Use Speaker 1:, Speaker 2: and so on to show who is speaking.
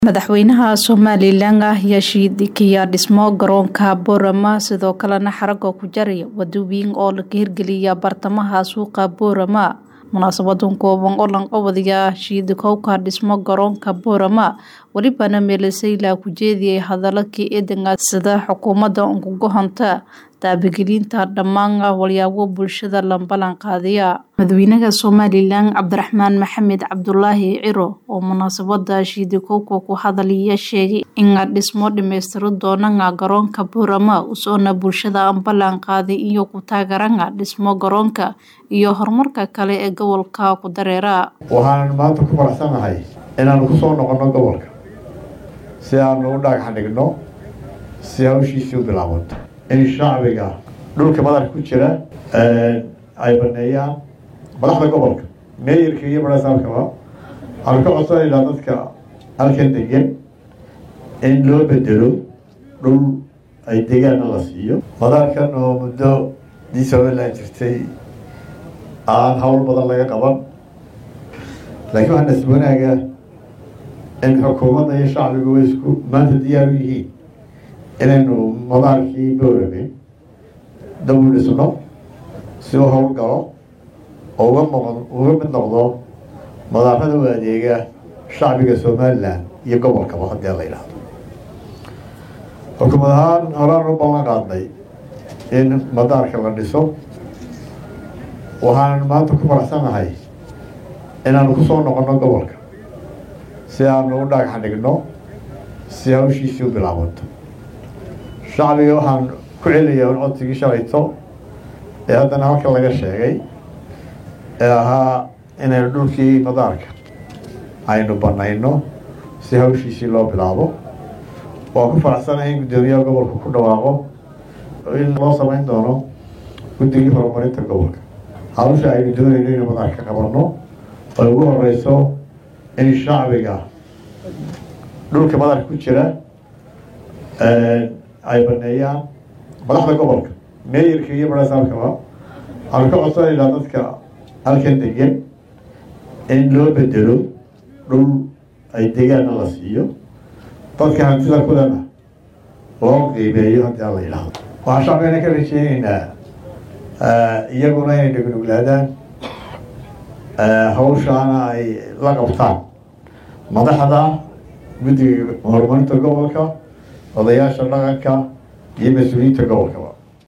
Speaker 1: madaxweynaha somalilan ah yashiid kiyaa dhismo garoonka boorama sidoo kalena xaraga ku jaraya wadooyin oo laga hirgeliya bartamaha suuqa boorama munaasabadan kooban oo lanqabadaya shiidikowka dhismo garoonka boorama welibana meelasayla ku jeediyay hadalakii eedanka sida xukuumadda unkugohonta taabagelinta dhammaan walyaabo bulshada lambalan qaadiya madaxweynaha somalilan cabdiraxmaan maxamed cabdulaahi ciro oo munaasabada shiidikowka ku hadalaya sheegay in dhismo dhamaystiro doonana garoonka boorama usoona bulshada ambalan qaaday iyo ku taageerana dhismo garoonka iyo horumarka kale ee gobolka ku dareera
Speaker 2: waxaan maanta ku faraxsanahay inaanu ku soo noqonno gobolka si aanu u dhagax dhigno si hawshiisii u bilaabanto in shacbiga dhulka madarka ku jira ay baneeyaan madaxda gobolka meeyarka iyo marasaabkaba waxaanu ka codsanaynaa dadka halkan degan in loo bedelo dhul ay degaana la siiyo madaarkan oo muddo dii somalilan jirtay aan hawl badan laga qaban laakiin waxaa nasib wanaaga in xukuumadda iyo shacbigu way isku maanta diyaar u yihiin inaynu madaarkii boorame dab u dhisno si u howl galo oo uga noq uga mid noqdo madaarada u adeega shacbiga somalilan iyo gobolkaba haddii la yidhaahdo xukuumad ahaan horaan u ballan qaadnay in madaarka la dhiso waxaan maanta ku faraxsanahay inaanu ku soo noqonno gobolka si aanu u dhagax dhigno si hawshiisii u bilaabanto shacbiga waxaan ku celiyaa un codsigii shalayto ee haddana halkan laga sheegay ee ahaa inaynu dhulkii madaarka aynu banayno si hawshiisii loo bilaabo waan ku faraxsanahay in guddoomiyaha gobolka ku dhawaaqo in loo samayn doono guddigii horumarinta gobolka hawsha aynu doonayno inuu madaarka qabanno oo ugu horeyso in shacbiga dhulka madarka ku jira ay baneeyaan madaxda gobolka meeyarka iyo marasaabkaba waxaanu ka codsanaynaa dadka halkan degan in loo bedelo dhul ay degaana la siiyo dadka hantida kulena loo qiimeeyo haddii aan la yidhaahdo waxaan shacbigana ka rajeyneynaa iyaguna inay dhugnuglaadaan hawshaana ay la qabtaan madaxda guddiga horumarinta gobolka odayaasha dhaqanka iyo mas-uuliyiinta gobolkaba